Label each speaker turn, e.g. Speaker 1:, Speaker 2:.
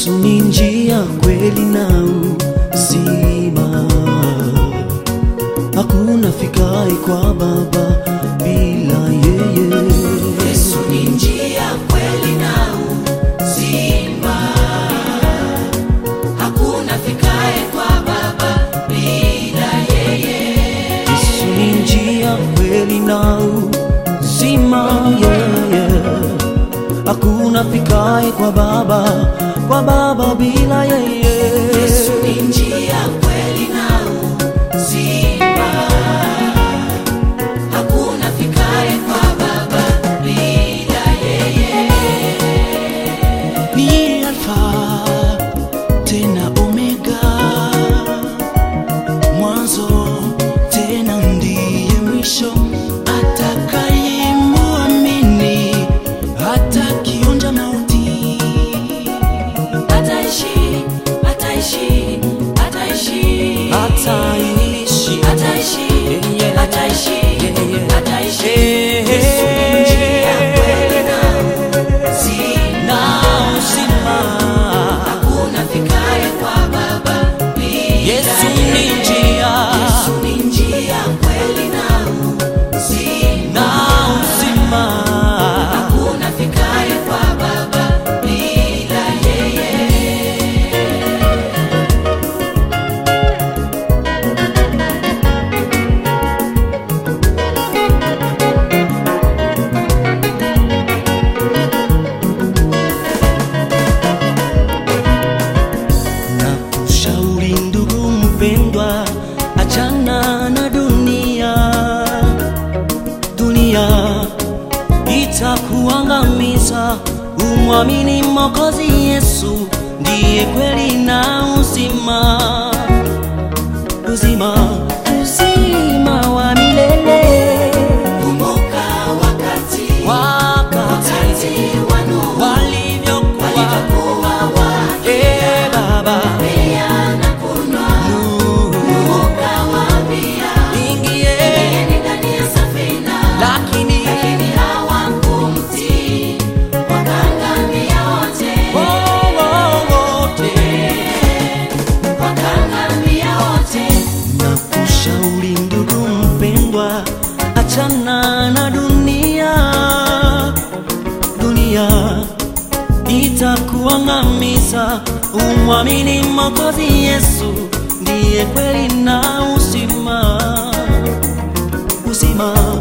Speaker 1: Yesu ni njia, kweli na uzima, hakuna fikaye kwa Baba bila yeye.
Speaker 2: Yesu ni njia, kweli na uzima, hakuna fikaye kwa Baba bila yeye.
Speaker 1: Yesu ni njia, kweli na uzima, yeye hakuna fikaye kwa Baba, kwa Baba bila yeye.
Speaker 2: Yesu ni njia, kweli na uzima, hakuna fikaye kwa Baba bila yeye.
Speaker 1: ni Alfa tena Omega, mwanzo tena ndiye mwisho. Atakayemwamini hatakionja mauti.
Speaker 2: Ataishi, ataishi, ataishi,
Speaker 1: Ataishi,
Speaker 2: ataishi,
Speaker 1: Yeah,
Speaker 2: ataishi,
Speaker 1: yeah, yeah.
Speaker 2: ataishi.
Speaker 1: Eh,
Speaker 2: Yesu ni njia, kweli na uzima,
Speaker 1: na uzima.
Speaker 2: hakuna fikaye kwa Baba bila
Speaker 1: Yesu
Speaker 2: yeye.
Speaker 1: ni njia
Speaker 2: Yesu ni njia, kweli na uzima,
Speaker 1: na uzima.
Speaker 2: hakuna fikaye kwa Baba bila yeye.
Speaker 1: na kushauri ndugu mpendwa, achana na dunia. Dunia itakuangamiza, umwamini Mwokozi Yesu, ndiye kweli na uzima, uzima, uzima wa milele.
Speaker 2: Kumbuka wakati
Speaker 1: Wakati
Speaker 2: wakati wa Nuhu
Speaker 1: walivyokuwa
Speaker 2: walivyokuwa wake
Speaker 1: Eh, Baba
Speaker 2: na kunywa, Nuhu kawaambia,
Speaker 1: ingieni,
Speaker 2: ndani ya safina,
Speaker 1: lakini
Speaker 2: lakini hawakumtii, wakaangamia wote,
Speaker 1: wote
Speaker 2: wakaangamia wote.
Speaker 1: na kushauri ndugu mpendwa, achana na dunia. Dunia itakuangamiza, umwamini Mwokozi Yesu, ndiye kweli na uzima, uzima